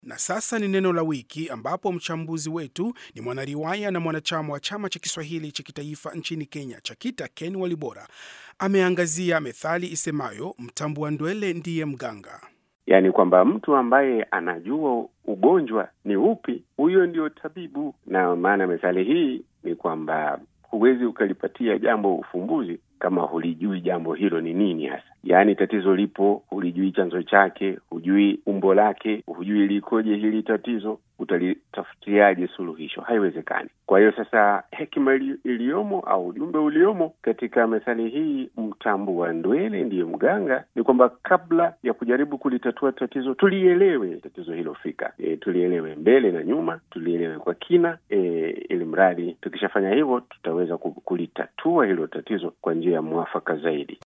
Na sasa ni neno la wiki, ambapo mchambuzi wetu ni mwanariwaya na mwanachama wa chama cha Kiswahili cha kitaifa nchini Kenya, CHAKITA, Ken Walibora ameangazia methali isemayo mtambua ndwele ndiye mganga. Yaani kwamba mtu ambaye anajua ugonjwa ni upi, huyo ndio tabibu. Na maana methali hii ni kwamba huwezi ukalipatia jambo ufumbuzi kama hulijui jambo hilo ni nini hasa. Yaani tatizo lipo, hulijui chanzo chake, hujui umbo lake, hujui likoje hili tatizo, utalitafutiaje suluhisho? Haiwezekani. Kwa hiyo sasa, hekima iliyomo au ujumbe uliomo katika methali hii, mtambua ndwele ndiye mganga, ni kwamba kabla ya kujaribu kulitatua tatizo, tulielewe tatizo hilo fika, e, tulielewe mbele na nyuma, tulielewe kwa kina, e, ili mradi tukishafanya hivyo tutaweza kulitatua hilo tatizo kwa njia ya mwafaka zaidi.